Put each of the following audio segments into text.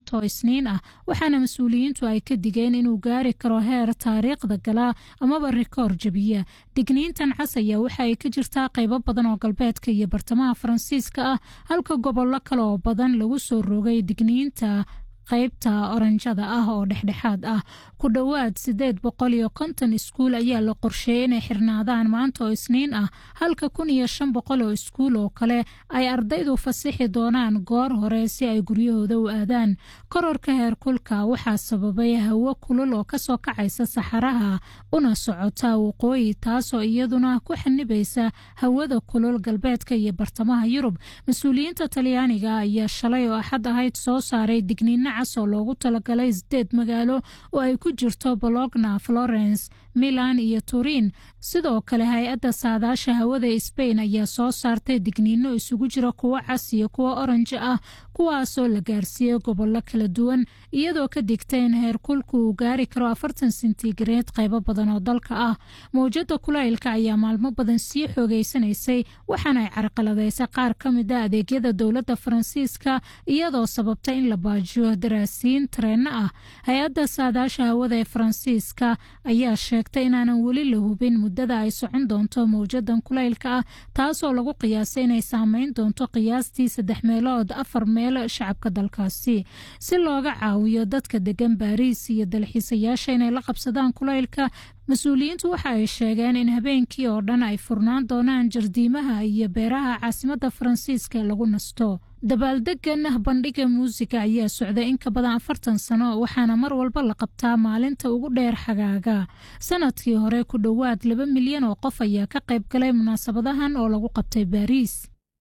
maanta oo isniin ah waxaana mas-uuliyiintu ay ka digeen inuu gaari karo heer taariikhda gala amaba rikoor jabiya digniintan cas ayaa waxa ay ka jirtaa qaybo badan oo galbeedka iyo bartamaha faransiiska ah halka gobollo kale oo badan lagu soo rogay digniinta qaybta oranjada ah oo dhexdhexaad ah ku dhowaad sideed boqol iyo konton iskuul ayaa la qorsheeyey inay xirnaadaan maanta oo isniin ah halka kun iyo shan boqol oo iskuul oo kale ay ardaydu fasixi doonaan goor hore si ay guryahooda u aadaan kororka heerkulka waxaa sababay hawo kulul oo kasoo kacaysa saxaraha una socota waqooyi taasoo iyaduna ku xanibaysa hawada kulul galbeedka iyo bartamaha yurub mas-uuliyiinta talyaaniga ayaa shalay oo axad ahayd soo saaray digniino oo loogu talagalay sideed magaalo oo ay ku jirto bologna florence milan iyo turin sidoo kale hay-adda saadaasha hawada sbain ayaa soo saartay digniino isugu jira kuwo cas iyo kuwo oranji ah kuwaasoo la gaarsiiyey gobollo kala duwan iyadoo ka digtay in heerkulku uu gaari karo afartan sentigareed qaybo badan oo dalka ah mawjada kulaylka ayaa maalmo badan sii xoogeysanaysay waxaana ay carqaladaysay qaar ka mid a adeegyada dowladda faransiiska iyadoo sababta in la baajiyo daraasiin tareenno ah hay-adda saadaasha hawada ee faransiiska ayaa sheegtay inaanan weli la hubin muddada ay socon doonto mawjadan kulaylka ah taasoo lagu qiyaasay inay saameyn doonto qiyaastii saddex meelood afar meel shacabka dalkaasi si looga caawiyo dadka degan baariis iyo dalxiisayaasha inay la qabsadaan kulaylka mas-uuliyiintu waxa ay sheegeen in habeenkii oo dhan ay furnaan doonaan jardiimaha iyo beeraha caasimadda faransiiska lagu nasto dabaaldegan bandhiga muusiga ayaa socday in ka badan afartan sano waxaana mar walba la qabtaa maalinta ugu dheer xagaaga sanadkii hore ku dhowaad laba milyan oo qof ayaa ka qayb galay munaasabadahan oo lagu qabtay baariis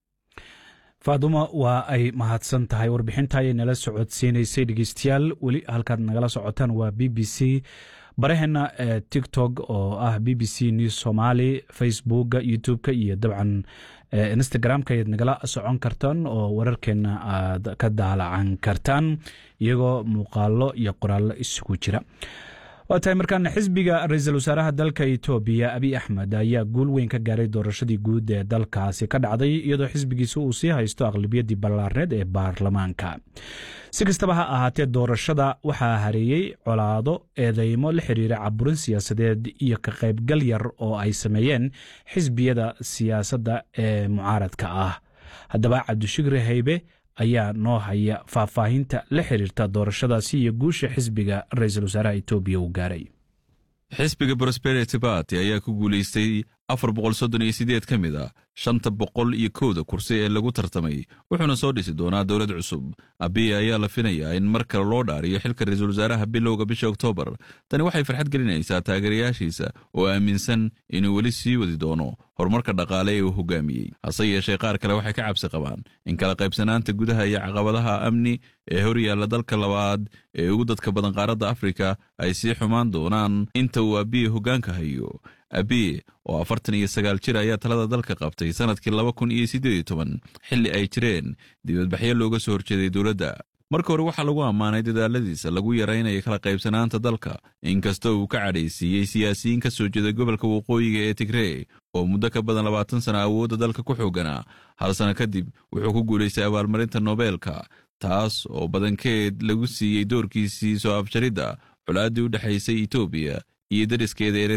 faadumo waa ay mahadsan tahay warbixinta ayay nala socodsiinaysay dhegeystayaal weli halkaad nagala socotaan waa b b c baraheena ee tiktok oo ah b b c news somaali facebooka youtube-ka iyo dabcan instagram-ka ayaad nagala socon kartaan oo wararkeena aad ka daalacan kartaan iyagoo muuqaalo iyo qoraallo isugu jira waa tahay markaana xisbiga ra-iisul wasaaraha dalka etoobiya abiy axmed ayaa guul weyn ka gaaray doorashadii guud ee dalkaasi ka dhacday iyadoo xisbigiisa uu sii haysto aqlabiyadii ballaarneed ee baarlamaanka si kastaba ha ahaatee doorashada waxaa hareeyey colaado eedeymo la xiriira caburin siyaasadeed iyo ka qaybgal yar oo ay sameeyeen xisbiyada siyaasadda ee mucaaradka ah haddaba cabdishigri haybe ayaa noo haya faahfaahinta la xiriirta doorashadaasi iyo guusha xisbiga ra-iisul wasaaraha etoobiya uu gaaray xisbiga prosperity barty ayaa ku guulaystay afar boqol soddon iyo sideed ka mid a shanta boqol iyo kowda kursi ee lagu tartamay wuxuuna soo dhisi doonaa dowlad cusub abiya ayaa la finayaa in mar kale loo dhaariyo xilka ra-iisul wasaaraha bilowga bisha oktoobar tani waxay farxad gelinaysaa taageerayaashiisa oo aaminsan inuu weli sii wadi doono horumarka dhaqaale ee uu hogaamiyey hase yeeshee qaar kale waxay ka cabsi qabaan in kala qaybsanaanta gudaha iyo caqabadaha amni ee horyaalla dalka labaad ee ugu dadka badan qaaradda afrika ay sii xumaan doonaan inta uu abiye hoggaanka hayo abiye oo afartan iyo sagaal jir ayaa talada dalka qabtay sanadkii laba kun iyo siddeed iyo toban xilli ay jireen dibadbaxyo looga soo horjeeday dowladda marka hore waxaa lagu ammaanay dadaaladiisa lagu yaraynayo kala qaybsanaanta dalka inkastoo uu ka cadhaysiiyey siyaasiyiin ka soo jeeda gobolka waqooyiga ee tigree oo muddo ka badan labaatan sana awoodda dalka ku xooganaa hal sano kadib wuxuu ku guulaystay abaalmarinta nobeelka taas oo badankeed lagu siiyey doorkiisii soo afjaridda colaaddii u dhexaysay etoobiya iyo dariskeeda